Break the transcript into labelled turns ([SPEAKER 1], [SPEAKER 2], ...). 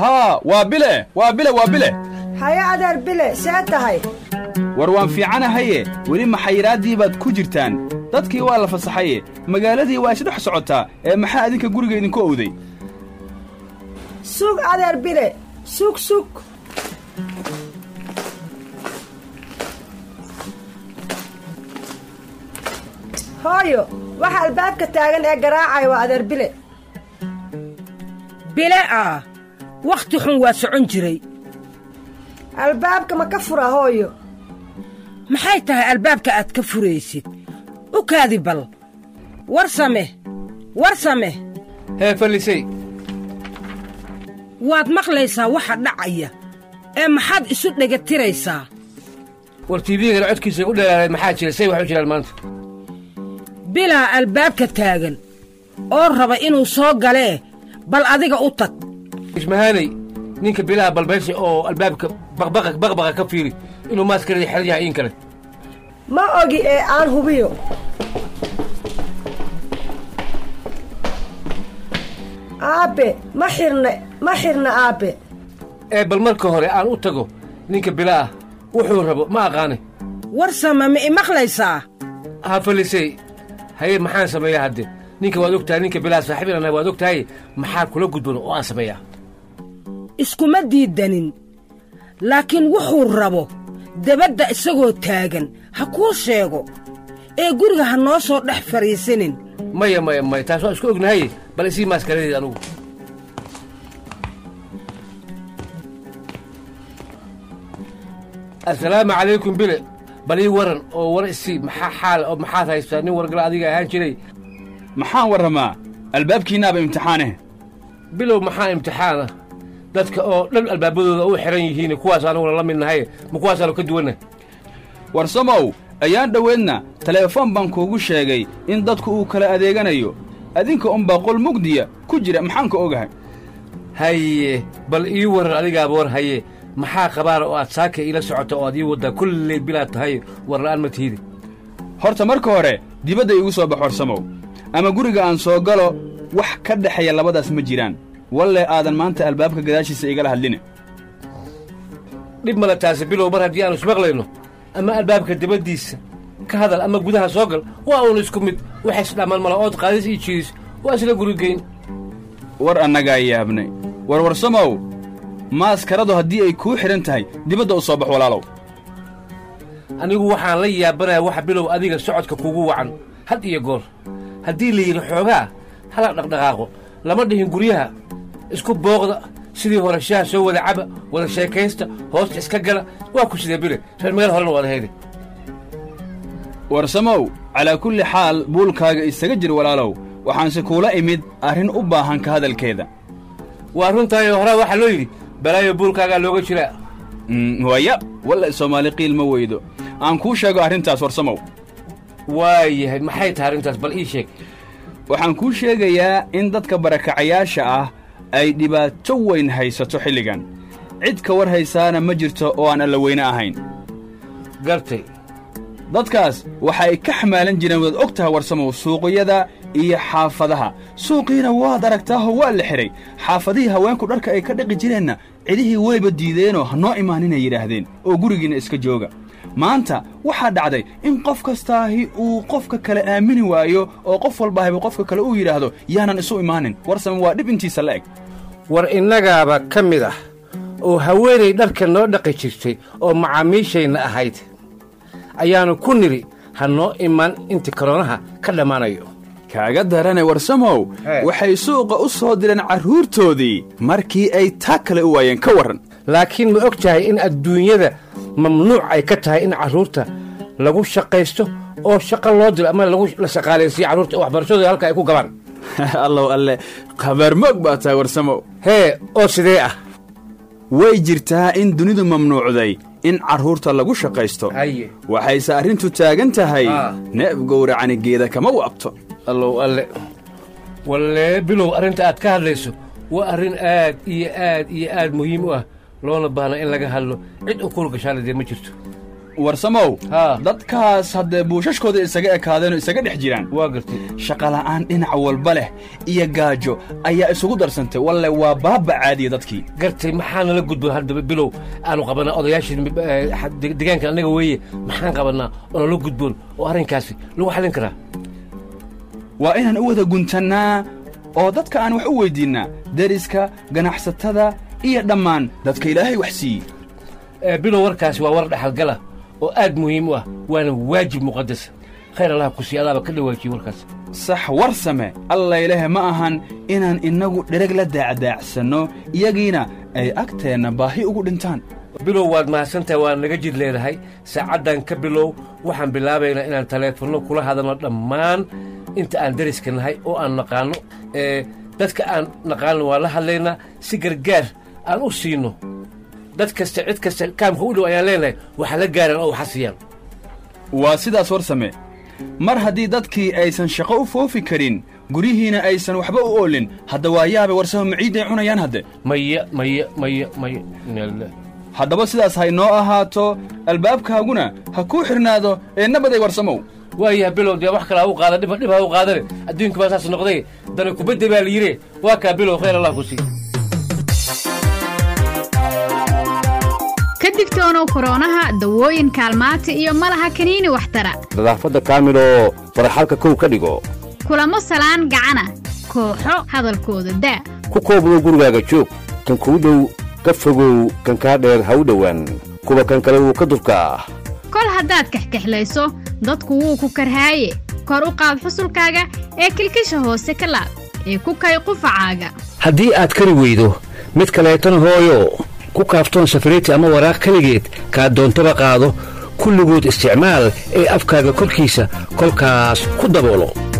[SPEAKER 1] haa waa bile waa bile waa bile
[SPEAKER 2] haye adeer bile see tahay
[SPEAKER 1] war waan fiicanahaye weli maxayiraaddii baad ku jirtaan dadkii waa la fasaxaye magaaladii waa isdhex socotaa ee maxaa adinka guriga idinku owday
[SPEAKER 2] sug adeer bile sug sug hooyo waxa albaabka taagan ee garaacaya waa adeer bile
[SPEAKER 3] bile ah wakhti xun waa socon jiray
[SPEAKER 2] albaabka ma ka fura hooyo
[SPEAKER 3] maxay tahay albaabka aad ka furaysid u kaadi bal war same war same
[SPEAKER 4] hee fallisay
[SPEAKER 3] waad maqlaysaa waxa dhacaya ee maxaad isu dhegatiraysaa
[SPEAKER 4] war tiibiyagana codkiisa u dheeraaday maxaa jira say wax u jiraan maanta
[SPEAKER 3] bilaa albaabka taagan oo raba inuu soo galee bal adiga u tag
[SPEAKER 4] ismahaanay ninka bilaha balbaysi oo albaabka baqbaqa ka fiiri inuu maaskarada xeran yahay in kale
[SPEAKER 2] ma ogi ee aan hubiyo aabbe ma xirna ma xirna aabbe
[SPEAKER 4] ee bal marka hore aan u tago ninka bilaah wuxuu rabo ma aqaane
[SPEAKER 3] war sama ma i maqlaysaa
[SPEAKER 4] ha fallisay haye maxaan sameeyaa hadde ninka waad og tahay ninka bilaha saaxiibin annahay waad og tahay maxaa kula gudban oo aan sameeyaa
[SPEAKER 3] iskuma diiddanin laakiin wuxuu rabo debadda isagoo taagan ha kuu sheego ee guriga ha noo soo dhex fadhiisanin
[SPEAKER 4] maya maya maya taas waa isku ognahay bal isii maaskaradeed anugu assalaamu calaykum bile bal ii waran oo war isii maxaa xaal oo maxaad haystaa nin wargala adiga ahaan jiray
[SPEAKER 1] maxaan warramaa albaabkiinnaaba imtixaaneh
[SPEAKER 4] bilow maxaa imtixaana dadka oo dhan albaabadooda u xidhan yihiin kuwaas anuguna la mid nahay ma kuwaasaanu ka duwannahy
[SPEAKER 1] war samow ayaan dhoweedna teleefon baan kuugu sheegay in dadku uu kala adeeganayo adinka unbaa qol mugdiya ku jira maxaan ka ogahay
[SPEAKER 4] haye bal ii waran adigaaba war haye maxaa qabaana oo aad saaka iila socota oo aad ii waddaa kulley bilaad tahay warla'aan ma tihidi
[SPEAKER 1] horta marka hore dibadda iigu soo bax war samow ama guriga aan soo galo wax ka dhexeeya labadaas ma jiraan walle aadan maanta albaabka gadaashiisa igala hadline
[SPEAKER 4] dhib male taasi bilow mar haddii aanu ismaqlayno ama albaabka dibaddiisa ka hadal ama gudaha soo gal waa uun isku mid waxay isdhammaan mala ood qaadis iyo jiidis waa isla gurigeyn
[SPEAKER 1] war annagaa yaabnay war war samow maaskaradu haddii ay kuu xidhan tahay dibadda u soo bax walaalow
[SPEAKER 4] anigu waxaan la yaabanayaa waxa bilow adiga socodka kugu wacan had iyo goor haddii la yidhi xoogaa hala dhaqdhaqaaqo lama dhihin guryaha isku booqda sidii hore shaha soo wada caba wada sheekaysta hoosta iska gala waa ku sidee bile reer meel horena waad hayde
[SPEAKER 1] war samow calaa kulli xaal buulkaaga isaga jir walaalow waxaanse kuula imid arrin u baahan ka hadalkeeda
[SPEAKER 4] waa runtaayoo horaa waxaa loo yidhi balaayo buulkaagaa looga jiraa
[SPEAKER 1] waya walla soomaali qiil ma weydo aan kuu sheego arrintaas war samow
[SPEAKER 4] waayahay maxay tahay arrintaas bal ii sheeg
[SPEAKER 1] waxaan kuu sheegayaa in dadka barakacayaasha ah ay dhibaato weyn haysato xilligan cid ka war haysaana ma jirto oo aan allaweyne ahayn
[SPEAKER 4] gartay
[SPEAKER 1] dadkaas waxa ay ka xamaalan jireen waad og tahay warsamow suuqyada iyo xaafadaha suuqiina waad aragtaahoo waa la xidhay xaafadihii haweenku dharka ay ka dhaqi jireenna cidihii wayba diideenoo ha noo imaaninay yidhaahdeen oo gurigiinna iska jooga maanta waxaa dhacday in qof kastaahi uu qofka kale aamini waayo oo qof walbaahiba qofka kale uu yidhaahdo yaanan isu imaanin warsame waa dhib intiisa la eg
[SPEAKER 4] war innagaaba ka mid ah oo haweenay dharka noo dhaqi jirtay oo macaamiishayna ahayd ayaannu ku nidhi ha noo imaan inta koroonaha ka dhammaanayo
[SPEAKER 1] kaaga darane warsamow waxay suuqa u soo direen carruurtoodii markii ay taa kale u waayeen ka warran
[SPEAKER 4] laakiin ma og tahay in adduunyada mamnuuc ay ka tahay in carruurta lagu shaqaysto oo shaqo loo diro ama lagu la shaqaalaysiiyo carruurta waxbarashadooda halka ay ku gabaan
[SPEAKER 1] allow alle khabaarmoog baa tahay warsamow
[SPEAKER 4] hee oo sidee ah
[SPEAKER 1] way jirtaa in dunidu mamnuucday in carruurta lagu shaqaysto waxayse arrintu taagan tahay neef gowracani geeda kama waabto
[SPEAKER 4] allow alle wallee bilow arrinta aad ka hadlayso waa arrin aad iyo aad iyo aad muhiim u ah loona baahno in laga hadlo cid u kuul gashaana dee ma jirto
[SPEAKER 1] warsamow
[SPEAKER 4] Haa.
[SPEAKER 1] dadkaas haddee buushashkooda isaga ekaadeen oo isaga dhex jiraan
[SPEAKER 4] waa gartay
[SPEAKER 1] shaqala'aan dhinac walba leh iyo gaajo ayaa isugu darsantay walle waa baaba caadiya dadkii
[SPEAKER 4] gartay maxaa nala gudboon haddaba bilow aanu qabanaa odayaashii eh, xa- de- deegaanka annaga weeye maxaan qabanaa oo nala gudboon oo arrinkaasi lagu xallin karaa
[SPEAKER 1] waa inaan u wada guntannaa oo dadka aan wax u weyddiinnaa deriska ganacsatada iyo dhammaan dadka ilaahay wax siiyey
[SPEAKER 4] Eh, bilow warkaasi waa war dhexalgala oo aad muhiim u ah waana waajib muqadas khayr allaha ku sii adaaba ka dhawaajiye warkaas
[SPEAKER 1] sax war same allaylehe ma ahan inaan innagu dhereg la daacdaacsanno iyagiina ay agteenna baahi ugu dhintaan
[SPEAKER 4] bilow waad mahadsantahay waa naga jid leedahay saacaddan ka bilow waxaan bilaabaynaa inaan taleefanno kula hadalno dhammaan inta aan deriska nahay oo aan naqaanno ee dadka aan naqaanno waa la hadlaynaa si gargaar aan u siino dad kasta cid kasta kaamka u dhow ayaan leenahay waxa la gaaraan oo waxa siiyaan
[SPEAKER 1] waa sidaas war same mar haddii dadkii aysan shaqo u foofi karin guryihiina aysan waxba u oolin hadda waa yaabe warsamo maciidday cunayaan hadde
[SPEAKER 4] maya maya maya maya Inna lillahi.
[SPEAKER 1] haddaba sidaas ha inoo ahaato albaabkaaguna ha kuu xidhnaado ee nabaday warsamow
[SPEAKER 4] waayaha bilow dee wax kalaa u qaada dhib dhib ha u qaadane adduunka baa saas noqday dana kubadda baa la yidhi waa kaa bilow khayr allah ku sii
[SPEAKER 5] ka digtoonow koroonaha dawooyin kaalmaati iyo malaha kaniini waxtara
[SPEAKER 6] nadaafadda kaamiloo faraxalka kow ka dhigo
[SPEAKER 5] kulamo salaan gacana kooxo hadalkooda daa
[SPEAKER 6] ku koobdo gurigaaga joog kan kuu dhow ka fogow kan kaa dheer ha u dhowaan kuwa kan kale wuu ka durkaa
[SPEAKER 5] kol haddaad kaxkaxlayso dadku wuu ku karhaaye kor u qaad xusulkaaga ee kilkisha hoose ka laab ee ku kay qufacaaga
[SPEAKER 7] haddii aad kari weydo mid kaleetana hooyo ku kaaftoon safariti ama waraaq keligeed kaa doontaba qaado kulligood isticmaal ee afkaaga korkiisa kolkaas ku daboolo